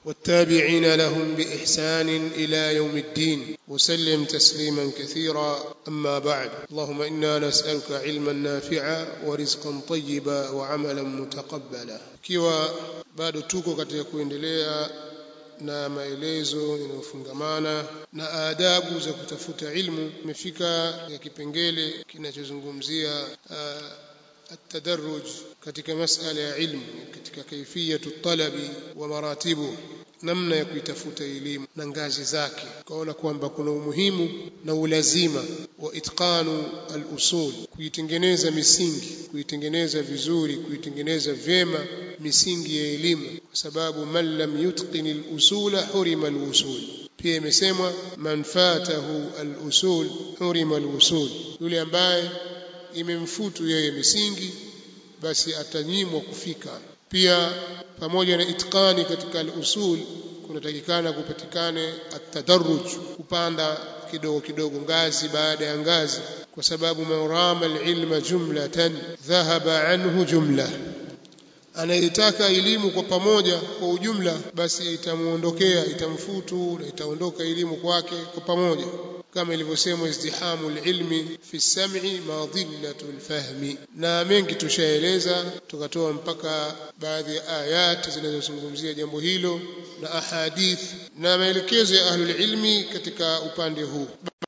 والتابعين لهم بإحسان إلى يوم الدين وسلم تسليما كثيرا أما بعد اللهم إنا نسألك علما نافعا ورزقا طيبا وعملا متقبلا كيوا bado tuko katika kuendelea na maelezo yanayofungamana na adabu za kutafuta ilmu imefika ya kipengele kinachozungumzia التدرج katika masala ya ilmu katika kaifiyatu talabi wa maratibu namna ya kuitafuta elimu na ngazi zake kaona kwamba kuna umuhimu na ulazima wa itqanu al-usul kuitengeneza misingi kuitengeneza vizuri kuitengeneza vyema misingi ya elimu kwa sababu man lam yutqin al-usula hurima al-usul pia imesemwa man fatahu al-usul hurima al-usul yule ambaye imemfutu yeye misingi basi atanyimwa kufika pia pamoja na itqani katika al-usul kunatakikana kupatikane at-tadarruj kupanda kidogo kidogo ngazi baada ya ngazi kwa sababu marama al-ilma jumlatan dhahaba anhu jumla anayetaka elimu kwa pamoja kwa ujumla basi itamuondokea itamfutu na itaondoka elimu kwake kwa pamoja kama ilivyosemwa izdihamu alilmi fi sam'i ma dhillatu alfahmi na mengi tushaeleza tukatoa mpaka baadhi ya ayat zinazozungumzia jambo hilo na ahadith na maelekezo ya ahlul ilmi katika upande huu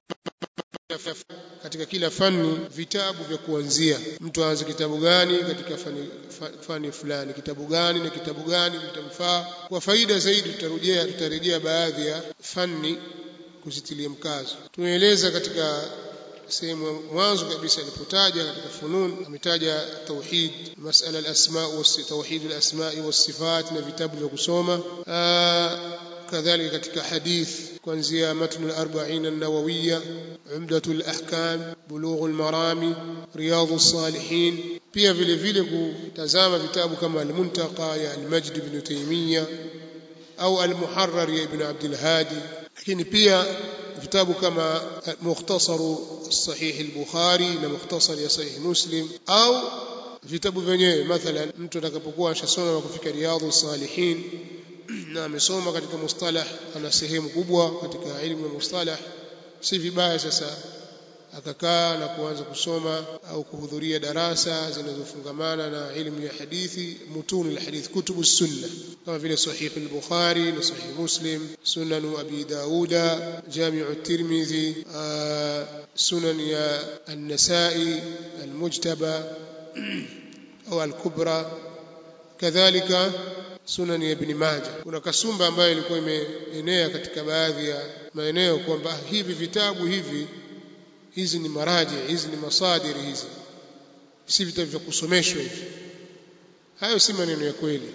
katika kila fani vitabu vya kuanzia mtu aanze kitabu gani katika fani, fani fulani kitabu gani na kitabu gani vitamfaa kwa faida zaidi tutarejea tutarejea baadhi ya fani kuzitilia mkazo tumeeleza katika sehemu mwanzo kabisa alipotaja katika funun ametaja tauhid masala al-asma wa tauhid al-asma wa sifat na vitabu vya kusoma kadhalika katika hadith kuanzia matn al-40 an-nawawiyya umdatu al-ahkam bulugh al-marami riyadh as-salihin pia vile vile kutazama vitabu kama al-muntaqa ya al-majd ibn taymiyyah au al-muharrar ya ibn abd al-hadi lakini pia vitabu kama mukhtasaru sahih al-bukhari na mukhtasar ya sahih muslim au vitabu vyenyewe mathalan mtu atakapokuwa ashasoma na kufika riyadhu salihin na amesoma katika mustalah ana sehemu kubwa katika ilmu ya mustalah si vibaya sasa akakaa na kuanza kusoma au kuhudhuria darasa zinazofungamana na ilmu ya hadithi mutuni alhadith kutubu sunna kama vile sahih al-bukhari na sahih muslim sunan abi dauda jami'u at-tirmidhi sunan ya an-nasa'i al-mujtaba au al-kubra kadhalika sunan ya ibn majah kuna kasumba ambayo ilikuwa imeenea katika baadhi ya maeneo kwamba hivi vitabu hivi hizi ni maraji hizi ni masadiri hizi si vitabu vya kusomeshwa hivi hayo si maneno ya kweli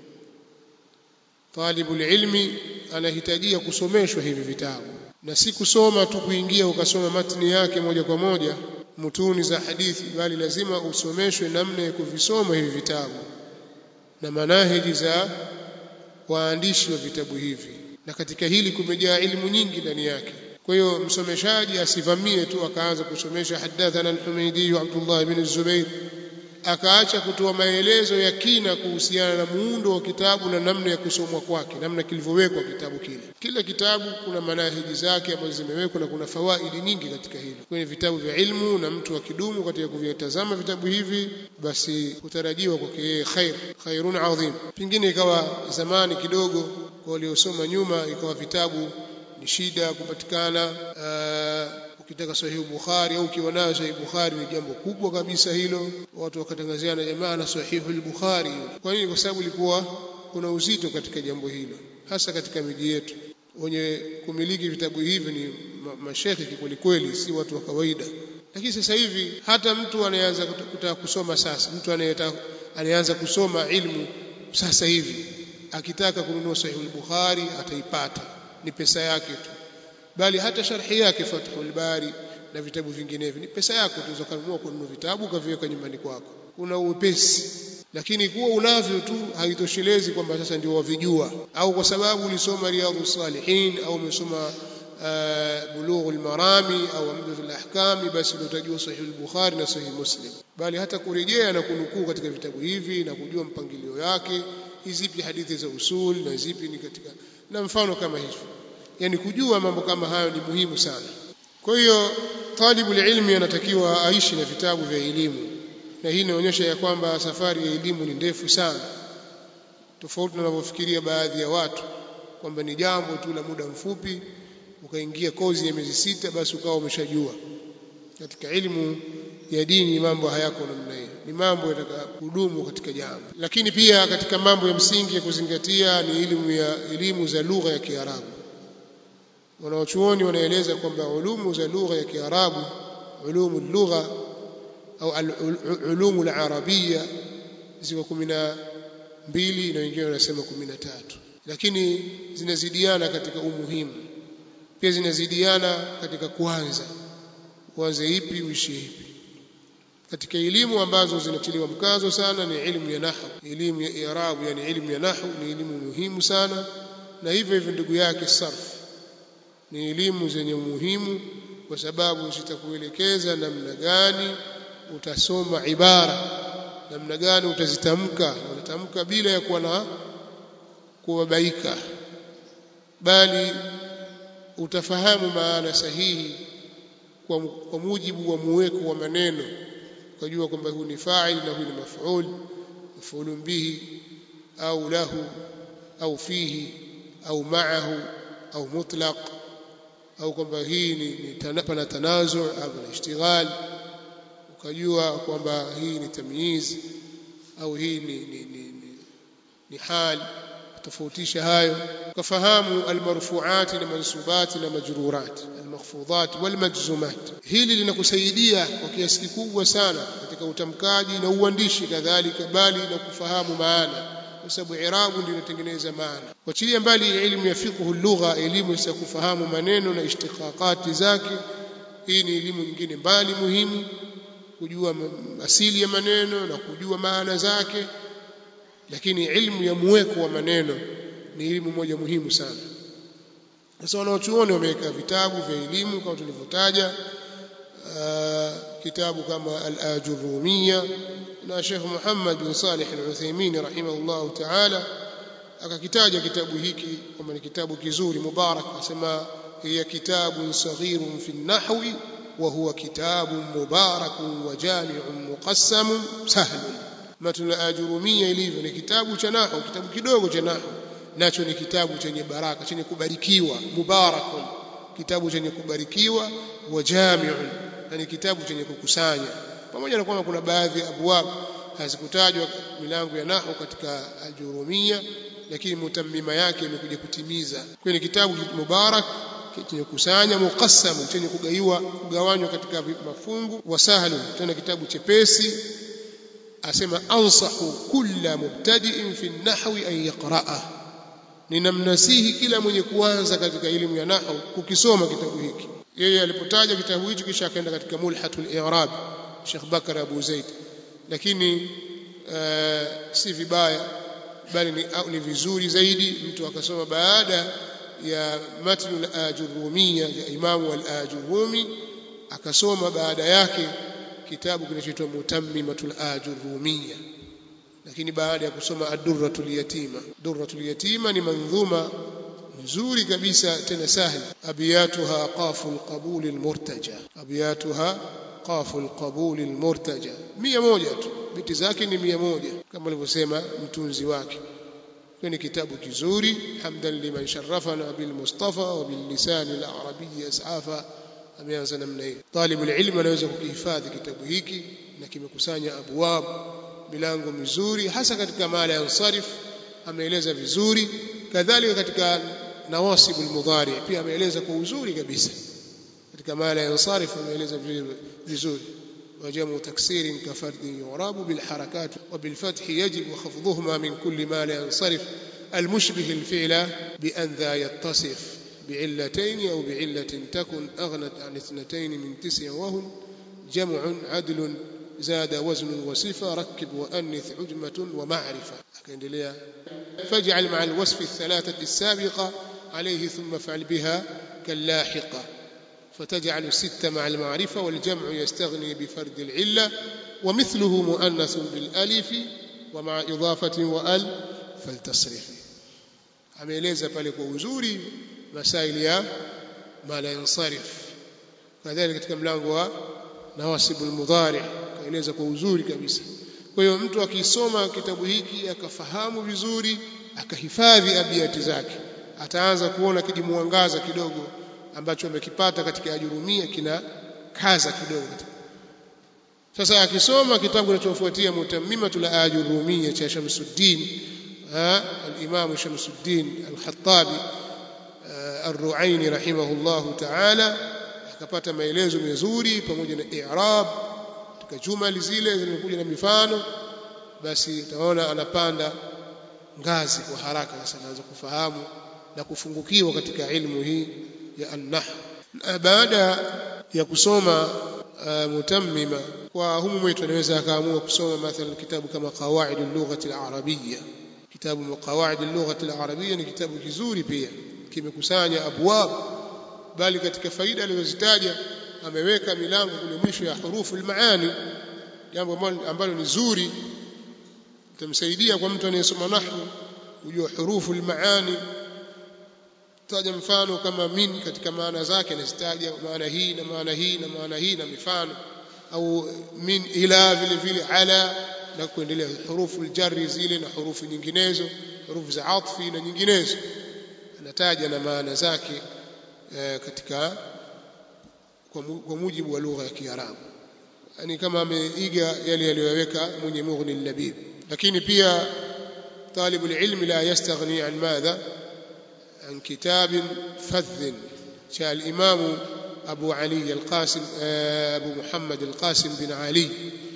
talibul ilmi anahitajia kusomeshwa hivi vitabu na si kusoma tu kuingia ukasoma matni yake moja kwa moja mutuni za hadithi bali lazima usomeshwe namna ya kuvisoma hivi vitabu na manahiji za waandishi wa vitabu hivi na katika hili kumejaa ilmu nyingi ndani yake kwa hiyo msomeshaji asivamie tu akaanza kusomesha hadathana al-Humaydi Abdullah ibn Zubair akaacha kutoa maelezo ya kina kuhusiana na muundo wa kitabu na namna ya kusomwa kwake namna kilivyowekwa kitabu kile kila kitabu kuna manahiji zake ambazo zimewekwa na kuna fawaidi nyingi katika hilo kwenye vitabu vya ilmu na mtu akidumu katika kuvitazama vitabu hivi basi kutarajiwa kwake yeye khair khairun adhim pengine ikawa zamani kidogo kwa waliosoma nyuma ikawa vitabu ni shida kupatikana ukitaka sahihi Bukhari au ukiwa nayo sahihi Bukhari ni jambo kubwa kabisa hilo watu wakatangaziana jamaa na sahihi al-Bukhari kwa nini kwa sababu ilikuwa kuna uzito katika jambo hilo hasa katika miji yetu wenye kumiliki vitabu hivi ni mashekhi kweli kweli si watu wa kawaida lakini sasa hivi hata mtu anayeanza kutaka kusoma sasa mtu anayeanza kusoma ilmu sasa hivi akitaka kununua sahihi al-Bukhari ataipata ni pesa yake tu bali hata sharhi yake Fathul Bari na vitabu vinginevyo ni pesa yako tu ukanunua kununua vitabu ukaviweka nyumbani kwako kuna uwepesi lakini kuwa unavyo tu haitoshelezi kwamba sasa ndio wavijua au kwa sababu ulisoma riyadhus salihin au umesoma bulughul marami au amdatul ahkami basi utajua sahih al-bukhari na sahih muslim bali hata kurejea na kunukuu katika vitabu hivi na kujua mpangilio yake zipi hadithi za usul na zipi ni katika na mfano kama hivyo yani kujua mambo kama hayo ni muhimu sana kwa hiyo talibu ilmi anatakiwa aishi na vitabu vya elimu na hii inaonyesha ya kwamba safari ya elimu ni ndefu sana tofauti na wanavyofikiria baadhi ya watu kwamba ni jambo tu la muda mfupi ukaingia kozi ya miezi sita basi ukawa umeshajua katika elimu ya dini mambo hayako namna hiyo ni mambo yataka kudumu katika jambo lakini pia katika mambo ya msingi ya kuzingatia ni elimu ya elimu za lugha ya Kiarabu wanaochuoni wanaeleza kwamba ulumu za lugha ya Kiarabu ulumu lugha au ulumu al-arabia ziko 12 na wengine wanasema 13 lakini zinazidiana katika umuhimu pia zinazidiana katika kuanza uanze ipi uishi ipi katika elimu ambazo zinatiliwa mkazo sana ni elimu ya nahwu elimu ya i'rab yani elimu ya nahwu ni elimu muhimu sana na hivyo hivyo ndugu yake sarf ni elimu zenye umuhimu kwa sababu zitakuelekeza namna gani utasoma ibara namna gani utazitamka utatamka bila ya kuwa na kubabaika bali utafahamu maana sahihi kwa, kwa mujibu wa muweko wa maneno ukajua kwamba huu ni fa'il na huu ni maf'ul maf'ulun bihi au lahu au fihi au ma'ahu au mutlaq au kwamba hii ni, ni pana tanazu au ni ishtighal ukajua kwamba hii ni tamyiz au hii ni, ni, ni, ni, ni hal tofautisha hayo ukafahamu almarfuat na mansubat na majrurat almakhfudat walmajzumat hili linakusaidia kwa kiasi kikubwa sana katika utamkaji na uandishi kadhalika bali na kufahamu maana kwa sababu irabu ndio inatengeneza maana wachilia mbali elimu ya fiqh lugha elimu ya kufahamu maneno na ishtiqaqati zake hii ni elimu nyingine mbali muhimu kujua asili ya maneno na kujua maana zake lakini ilmu ya muweko wa maneno ni elimu moja muhimu sana sasa wanaochuoni wameweka vitabu vya elimu kama tulivyotaja kitabu kama al-ajurumia na Sheikh Muhammad bin Salih al-Uthaymeen rahimahullah ta'ala akakitaja kitabu hiki kwamba ni kitabu kizuri mubarak asema hiya kitabun saghirun fi an-nahwi wa huwa kitabun mubarakun wa jami'un muqassamun sahlun matun ajurumia ilivyo ni kitabu cha nahwu kitabu kidogo cha nahwu nacho ni kitabu chenye baraka chenye kubarikiwa mubarakun kitabu chenye kubarikiwa wa jami'un na ni kitabu chenye kukusanya pamoja na kwamba kuna baadhi ya abwab hazikutajwa milango ya nahwu katika ajurumia lakini mutammima yake imekuja kutimiza kwa ni kitabu mubarak chenye kusanya muqassam chenye kugaiwa kugawanywa katika mafungu wasahlu tena kitabu chepesi asema ansahu kulla mubtadi'in fi an-nahwi an yaqra'ah ninamnasihi kila mwenye kuanza katika elimu ya nahwu kukisoma kitabu hiki yeye alipotaja kitabu hicho kisha akaenda katika mulhatul i'rab Sheikh Bakar Abu Zaid lakini uh, si vibaya bali ni, au, ni vizuri zaidi mtu akasoma baada ya matnu al-ajurumia ya imamu al-ajurumi akasoma baada yake kitabu kinachoitwa mutammimatul ajurumia lakini baada ya kusoma ad-durratul yatima durratul yatima ni mandhuma nzuri kabisa tena sahli abiyatuha qaful qabul al-murtaja abiyatuha qaful qabul al-murtaja mia moja tu biti zake ni mia moja kama alivyosema mtunzi wake kwa ni kitabu kizuri hamdan liman sharafana bil mustafa wa bil lisan al arabiy as'afa ameanza namna hiyo talibu ilmu anaweza kukihifadhi kitabu hiki na kimekusanya abwab milango mizuri hasa katika mala ya ansarif ameeleza vizuri kadhalika katika nawasibul mudhari pia ameeleza kwa uzuri kabisa katika mala ya ansarif ameeleza vizuri وجمع تكسير كفرد يعراب بالحركات وبالفتح يجب وخفضهما من كل ما لا ينصرف المشبه الفعل بأن ذا يتصف بعلتين أو بعلة تكن أغنت عن اثنتين من تسع وهن جمع عدل زاد وزن وصفة ركب وأنث عجمة ومعرفة فاجعل مع الوصف الثلاثة السابقة عليه ثم فعل بها كاللاحقة فتجعل الست مع المعرفة والجمع يستغني بفرد العلة ومثله مؤنث بالألف ومع إضافة وأل faltasrifi ameeleza pale kwa uzuri masaili ya ma la yansarif kadhalika katika mlango wa nawasibul mudhari kaeleza kwa uzuri kabisa kwa hiyo mtu akisoma kitabu hiki akafahamu vizuri akahifadhi abiati zake ataanza kuona kijimwangaza kidogo ambacho amekipata katika ajurumia kina kaza kidogo sasa akisoma kitabu kinachofuatia mutammimatul ajurumia cha Shamsuddin al-Imam Shamsuddin al-Khattabi ar-Ru'aini rahimahullahu ta'ala akapata maelezo mazuri pamoja na i'rab katika jumali zile zimekuja na mifano basi utaona anapanda ngazi kwa haraka sasa anaanza kufahamu na kufungukiwa katika ilmu hii ya an-nahw baada ya kusoma uh, mutammima kwa humu mwetu anaweza akaamua kusoma mathalan kitabu kama qawaid al-lugha al-arabiyya kitabu qawaid al-lugha al-arabiyya ni kitabu kizuri pia kimekusanya abwab bali katika faida alizozitaja ameweka milango kule mwisho ya hurufu al-maani jambo ambalo ni zuri itamsaidia kwa mtu anayesoma nahwu kujua hurufu al-maani taja mfano kama min katika maana zake anazitaja maana hii na maana hii na maana hii na mifano au min ila vile vile ala na kuendelea hurufu aljarri zile na hurufu nyinginezo hurufu za atfi na nyinginezo anataja na maana zake e, katika kwa, mu, kwa mujibu wa lugha ya Kiarabu yani kama ameiga yale aliyoweka mwenye mughni labib lakini pia طالب العلم لا يستغني عن ماذا عن كتاب فذ شاء الإمام أبو علي القاسم أبو محمد القاسم بن علي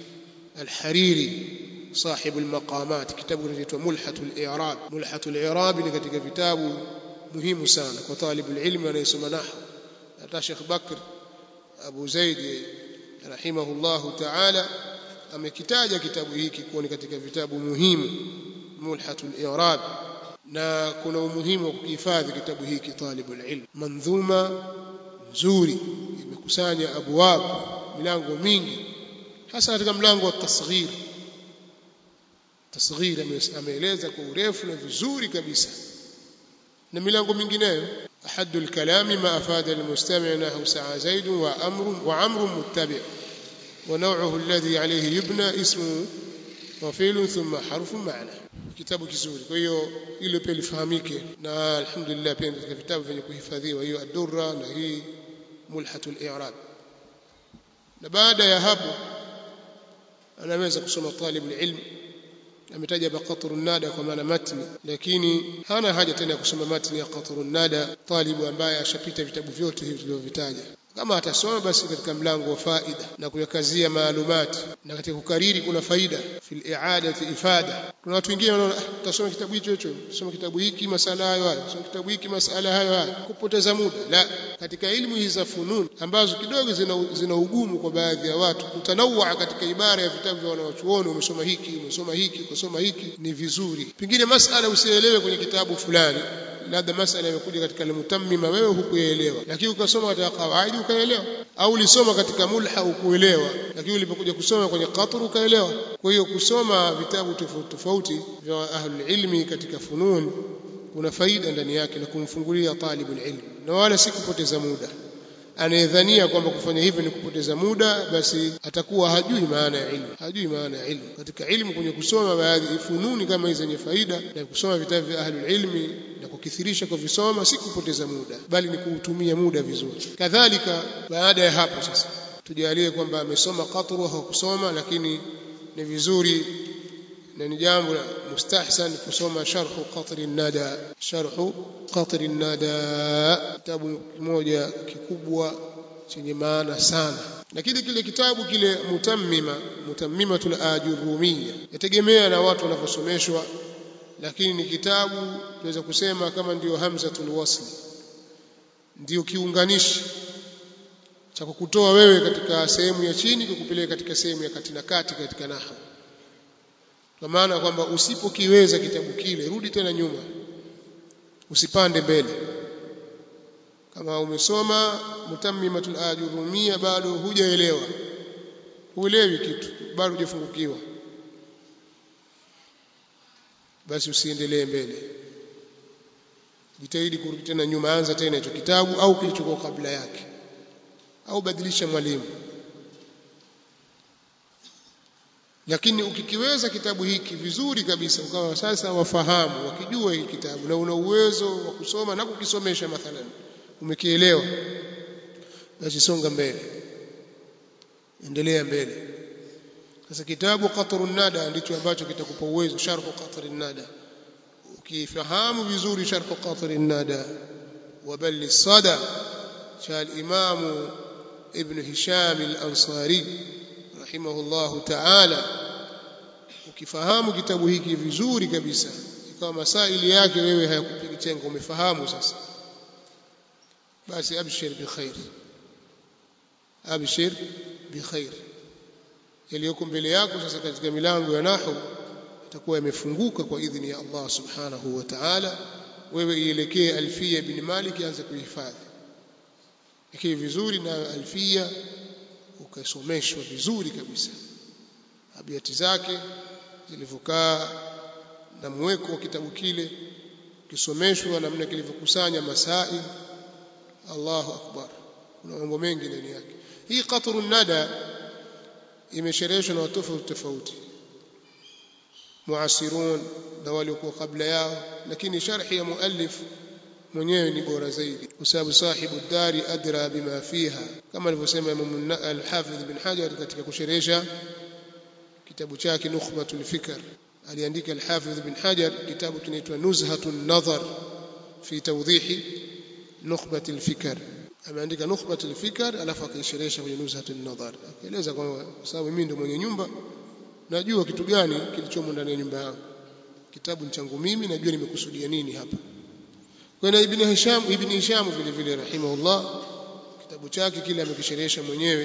الحريري صاحب المقامات كتاب نجد ملحة الإعراب ملحة الإعراب لكتك كتاب مهم سانا وطالب العلم أن يسمى نحو الشيخ بكر أبو زيد رحمه الله تعالى amekitaja kitabu hiki kuwa ni katika vitabu muhimu mulhatul i'rab na kuna umuhimu wa kuhifadhi kitabu hiki talibul ilm mandhuma nzuri imekusanya abwab milango mingi hasa katika mlango wa tasghir tasghir ameeleza kwa urefu na vizuri kabisa na milango mingineyo أحد الكلام ما أفاد المستمع نحو سعى زيد وأمر وعمر متبع ونوعه الذي عليه يبنى اسمه وفيل ثم حرف معنى kitabu kizuri kwa hiyo ile pia lifahamike na alhamdulillah pia katika vitabu vyenye kuhifadhiwa hiyo ad-durra na hii mulhatul i'rab na baada ya hapo anaweza kusoma talib ilm ametaja baqatrun nada kwa maana matni lakini hana haja tena ya kusoma matni ya qatrun nada talibu ambaye ashapita vitabu vyote hivi tulivyovitaja kama atasoma basi katika mlango wa faida na kuyakazia maalumati na katika kukariri kuna faida fil i'adati ifada kuna watu wengine wanaona utasoma kitabu hicho hicho soma kitabu hiki masala hayo hayo soma kitabu hiki masala hayo hayo kupoteza muda la katika elimu hizi za funun ambazo kidogo zina, zina ugumu kwa baadhi ya watu kutanawa katika ibara ya vitabu vya wanawachuoni umesoma hiki umesoma hiki umesoma hiki ni vizuri pengine masala usielewe kwenye kitabu fulani labda masala imekuja katika al-mutammima wewe hukuelewa lakini ukasoma katika kawaidi ukaelewa au ulisoma katika mulha ukuelewa lakini ulipokuja kusoma kwenye qatr ukaelewa kwa hiyo kusoma vitabu tofauti tofauti vya ahlul ilmi katika funun kuna faida ndani yake na kumfungulia talibul ilm na wala si kupoteza muda anayedhania kwamba kufanya hivyo ni kupoteza muda basi atakuwa hajui maana ya ilmu hajui maana ya ilmu katika ilmu kwenye kusoma baadhi fununi kama hizi zenye faida na kusoma vitabu vya ahlul ilmi na kukithirisha kwa visoma si kupoteza muda bali ni kuutumia muda vizuri kadhalika baada ya hapo sasa tujalie kwamba amesoma qatru au kusoma lakini ni vizuri na ni jambo mustahsan kusoma sharhu qatri nada sharhu qatri nada kitabu kimoja kikubwa chenye maana sana lakini kile kitabu kile mutammima mutammimatul ajurumiyya yategemea na watu wanavyosomeshwa lakini ni kitabu tunaweza kusema kama ndiyo hamzatul wasli ndiyo kiunganishi cha kukutoa wewe katika sehemu ya chini kukupeleka katika sehemu ya kati na kati katika nahwu kwa maana kwamba usipokiweza kitabu kile rudi tena nyuma usipande mbele kama umesoma mutammimatul ajurumia bado hujaelewa huelewi kitu bado hujafungukiwa basi usiendelee mbele jitahidi kurudi tena nyuma anza tena hicho kitabu au kilichokuwa kabla yake au badilisha mwalimu lakini ukikiweza kitabu hiki vizuri kabisa ukawa sasa wafahamu wakijua hiki kitabu na una uwezo wa kusoma na kukisomesha mathalan umekielewa basi songa mbele endelea mbele sasa kitabu qatrun nada ndicho ambacho kitakupa uwezo sharhu qatrun nada ukifahamu vizuri sharhu qatrun nada وبل الصدى شاء الإمام ابن هشام الأنصاري رحمه الله تعالى ukifahamu kitabu hiki vizuri kabisa ikawa masaili yake wewe hayakupigi chenga umefahamu sasa basi abshir bikhair abshir bikhair yaliyoko mbele yako sasa katika milango ya nahu itakuwa yamefunguka kwa idhini ya Allah subhanahu wa ta'ala wewe ielekee alfia ibn malik anze kuhifadhi ikiwa vizuri na alfia ukasomeshwa vizuri kabisa abiati zake zilivyokaa na mweko wa kitabu kile kisomeshwa namna kilivyokusanya masail Allahu akbar kuna mambo mengi ndani yake hii qatrun nada imeshereheshwa na watu tofauti tofauti muasirun na waliokuwa kabla yao lakini sharhi ya muallif mwenyewe ni bora zaidi kwa sababu sahibu dari adra bima fiha kama alivyosema Imam al-Hafidh bin Hajar katika kusherehesha kitabu chake Nukhbatul Fikr aliandika al-Hafidh bin Hajar kitabu kinaitwa Nuzhatun Nadhar fi tawdihi Nukhbatul Fikr ameandika Nukhbatul Fikr alafu akaisherehesha kwenye Nuzhatun Nadhar akaeleza kwamba sababu mimi ndo mwenye nyumba najua kitu gani kilichomo ndani ya nyumba yangu kitabu changu mimi najua nimekusudia nini hapa kwa ibn Hisham ibn Hisham vile vile rahimahullah kitabu chake kile amekisherehesha mwenyewe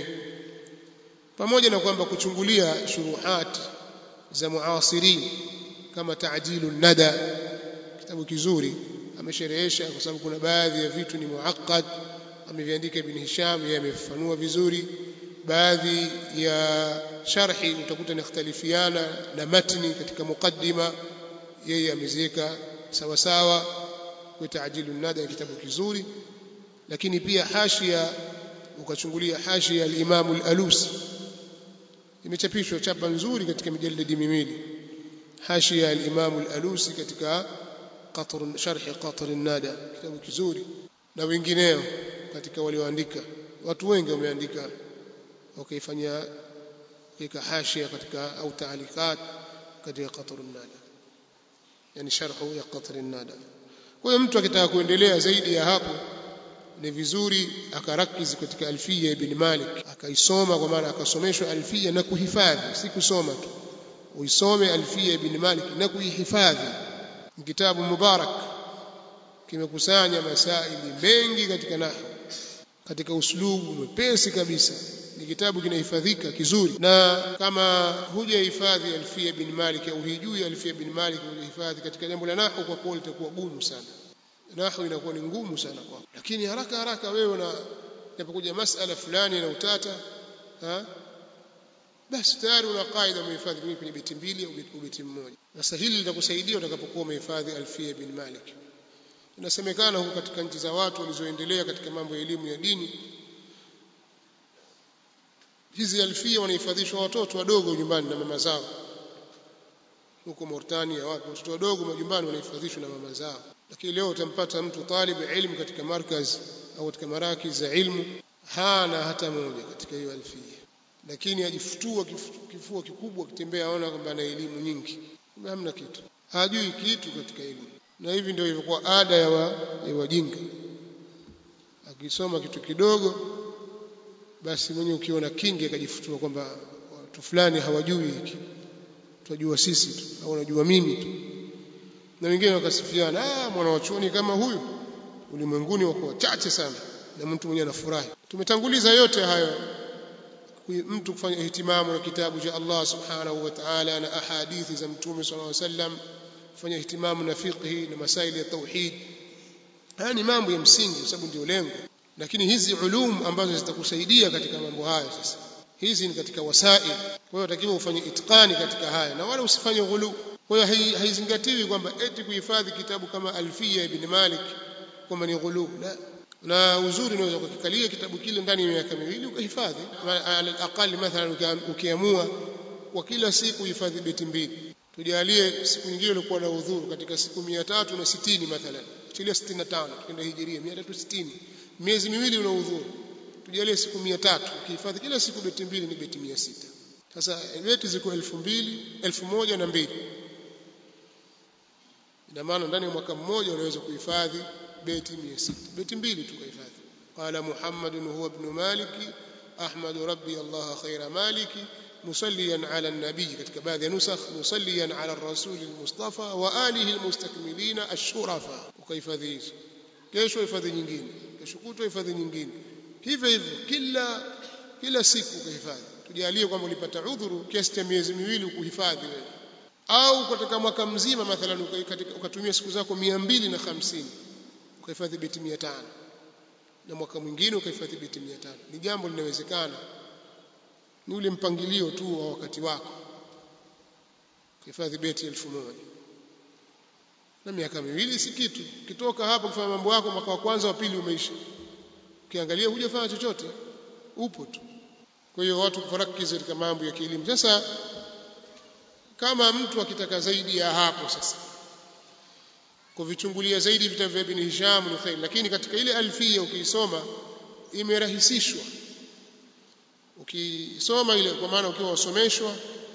pamoja na kwamba kuchungulia shuruhat za muasirin kama ta'jilu nada kitabu kizuri amesherehesha kwa sababu kuna baadhi ya vitu ni muaqqad ameviandika ibn Hisham yeye amefafanua vizuri baadhi ya sharhi utakuta nikhtalifiana na matni katika mukaddima yeye ameziweka sawa sawa kwa taajilu nada kitabu kizuri lakini pia hashia ukachungulia hashia al-Imam al-Alusi imechapishwa chapa nzuri katika mijalidi miwili hashia al-Imam al-Alusi katika qatr sharh qatr an-nada kitabu kizuri na wengineo katika walioandika watu wengi wameandika wakaifanyia kuweka hashia katika au taalikat katika qatr an-nada yani sharhu ya qatr an-nada kwa hiyo mtu akitaka kuendelea zaidi ya hapo ni vizuri akarakizi katika alfia ibn Malik akaisoma kwa maana akasomeshwa alfia na kuhifadhi si kusoma tu uisome alfia ibn Malik na kuihifadhi ni kitabu mubarak kimekusanya masaili mengi katika nahwu katika uslubu mwepesi kabisa ni kitabu kinahifadhika kizuri na kama hujahifadhi alfia bin Malik au hujui alfia bin Malik hujahifadhi katika jambo la nahwu kwa kweli litakuwa gumu sana nahwu inakuwa ni ngumu sana kwako lakini haraka haraka wewe na inapokuja masala fulani na utata ha basi tayari una kaida umehifadhi kwenye beti mbili au beti mmoja sasa hili litakusaidia utakapokuwa umehifadhi alfia bin Malik inasemekana huko katika nchi za watu walizoendelea katika mambo ya elimu ya dini hizi alfia wanahifadhishwa watoto wadogo nyumbani na mama zao huko Mauritania wapi watoto wadogo majumbani wanahifadhishwa na mama zao lakini leo utampata mtu talib ilmu katika markaz au katika maraki za ilmu hana hata moja katika hiyo alfia lakini ajifutua kifua kikubwa kitembea aona kwamba ana elimu nyingi hamna kitu hajui kitu katika elimu na hivi ndio ilivyokuwa ada ya, wa, ya wajinga akisoma kitu kidogo basi mwenye ukiona kingi akajifutua kwamba watu fulani hawajui hiki tunajua sisi tu au unajua mimi tu na wengine wakasifiana ah mwana wa chuoni kama huyu ulimwenguni wako wachache sana na mtu mwenyewe anafurahi tumetanguliza yote hayo mtu kufanya ihtimamu na kitabu cha Allah subhanahu wa ta'ala na ahadithi za mtume sallallahu alaihi wasallam kufanya ihtimamu na fiqhi na masaili ya tauhid haya ni mambo ya msingi kwa sababu ndio lengo lakini hizi ulum ambazo zitakusaidia katika mambo hayo sasa hizi ni katika wasail kwa hiyo utakiwa ufanye itqani katika haya na wala usifanye ghulu kwa hiyo haizingatiwi kwamba eti kuhifadhi kitabu kama Alfia ibn Malik kwamba ni ghulub la na uzuri unaweza kukikalia kitabu kile ndani ya miaka miwili ukahifadhi ala aqali mathalan ukiamua kwa kila siku hifadhi beti mbili tujalie siku nyingine ilikuwa na udhuru katika siku 360 mathalan tilia 65 tukienda hijiria 360 miezi miwili una udhuru tujalie siku 300 ukihifadhi kila siku beti mbili ni beti 600 sasa beti ziko 2000 1000 na mbili ina maana ndani ya mwaka mmoja unaweza kuhifadhi beti 600 beti mbili tu kuhifadhi qala muhammadun huwa ibn maliki ahmadu rabbi allah khaira maliki مصليا على النبي katika baadhi ya nusakh musalliyan ala rasul almustafa wa alihi almustakmilin ashurafa ukahifadhi hizo kesho hifadhi nyingine kesho kutwa hifadhi nyingine hivyo hivyo kila kila siku ukahifadhi tujalie kwamba ulipata udhuru kiasi cha miezi miwili kuhifadhi wewe au katika mwaka mzima mathalan ukatumia siku zako 250 ukahifadhi beti 500 na mwaka mwingine ukahifadhi beti 500 ni jambo linawezekana ni ule mpangilio tu wa wakati wako kuhifadhi beti elfu moja na miaka miwili si kitu kitoka hapo kufanya mambo yako mwaka wa kwanza wa pili umeisha ukiangalia hujafanya chochote upo tu kwa hiyo watu kufarakiza katika mambo ya kielimu sasa kama mtu akitaka zaidi ya hapo sasa kuvichungulia zaidi vitabu vya Ibn Hisham ni khair lakini katika ile alfia ukiisoma imerahisishwa ukisoma ile kwa maana ukiwa wasomeshwa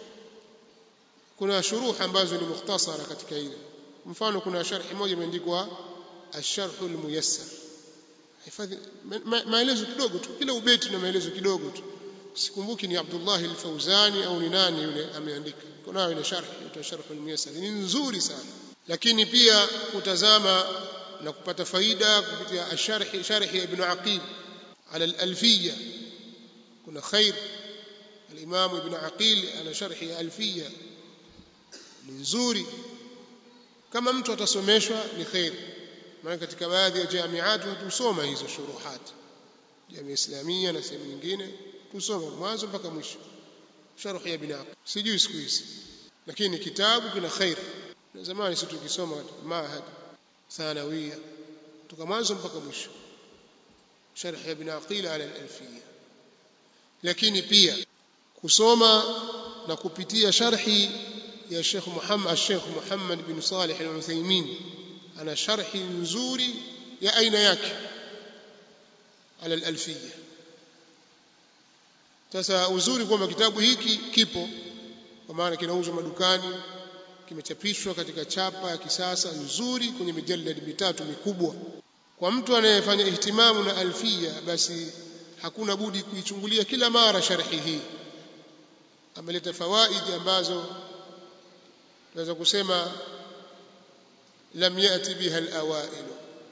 kuna shuruh ambazo ni mukhtasara katika ile mfano kuna sharhi moja imeandikwa ash-sharh al-muyassar hifadhi maelezo kidogo tu kila ubeti na maelezo kidogo tu sikumbuki ni Abdullah al-Fauzani au ni nani yule ameandika kuna ile sharhi inaitwa sharh al-muyassar ni nzuri sana lakini pia kutazama na kupata faida kupitia ash-sharhi sharhi ibn Aqil ala al-alfiyya kuna khair al-Imam Ibn Aqil ana sharhi ya Alfiya ni nzuri kama mtu atasomeshwa ni khair maana katika baadhi ya jamiati tusoma hizo shuruhat jamii islamia na sehemu nyingine tusoma mwanzo mpaka mwisho sharh ya Ibn Aqil sijui siku hizi lakini kitabu kina khair na zamani sisi tukisoma katika mahad thanawia kutoka mwanzo mpaka mwisho sharh ya Ibn Aqil ala al-Alfiyya lakini pia kusoma na kupitia sharhi ya Sheikh Muhammad Sheikh Muhammad bin Salih Al-Uthaymeen ana sharhi nzuri ya aina yake ala al-alfiyya sasa uzuri kwamba kitabu hiki kipo kwa maana kinauzwa madukani kimechapishwa katika chapa ya kisasa nzuri kwenye mijallad mitatu mikubwa kwa mtu anayefanya ihtimamu na alfia basi hakuna budi kuichungulia kila mara sharhi hii ameleta fawaidi ambazo tunaweza kusema lam yati biha alawail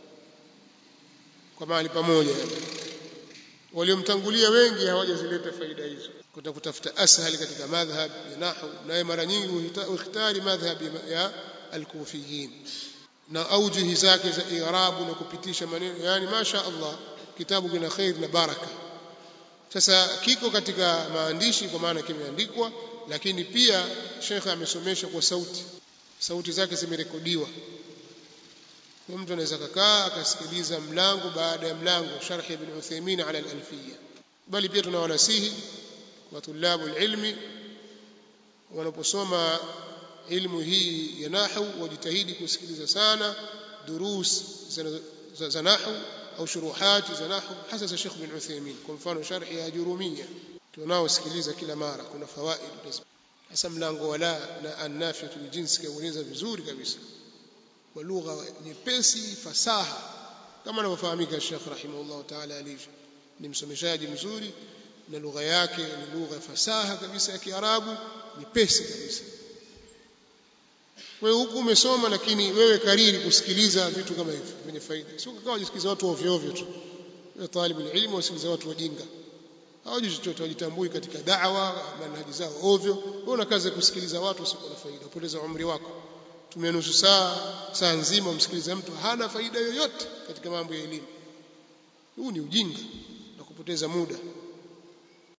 kwa mahali pamoja waliomtangulia wengi hawajazileta faida hizo kuta kutafuta ashali katika madhhab ya nahwu naye mara nyingi huitari madhhab ya alkufiyin na aujuhi zake za i'rabu na kupitisha maneno yani masha Allah kitabu kina khair na baraka sasa kiko katika maandishi kwa maana kimeandikwa lakini pia shekhe amesomesha kwa sauti sauti zake zimerekodiwa kwa mtu anaweza kukaa akasikiliza mlango baada ya mlango sharh ibn Uthaymeen ala al-alfiyya bali pia tunawanasihi kwa tulabu ilmi wanaposoma ilmu hii ya nahwu wajitahidi kusikiliza sana durus za nahwu au shuruhati za nahwu hasa za Sheikh bin Uthaymeen kwa mfano sharhi ya Jurumiyya tunaosikiliza kila mara kuna fawaid hasa mlango wala na an-nafiyatu jinsi kaueleza vizuri kabisa kwa lugha nyepesi fasaha kama anavyofahamika Sheikh rahimahullah ta'ala alivyo ni msomeshaji mzuri na lugha yake ni lugha fasaha kabisa ya Kiarabu nyepesi kabisa wewe huku umesoma lakini wewe kariri kusikiliza vitu kama hivi vyenye faida sio kama ujisikiliza watu ovyo ovyo tu wewe talibu ilmu usikiliza watu wajinga hawajui chochote wajitambui katika da'wa manhaji zao ovyo wewe una kazi ya kusikiliza watu usio na faida upoteza umri wako tumia nusu saa saa nzima umsikiliza mtu hana faida yoyote katika mambo ya elimu huu ni ujinga na kupoteza muda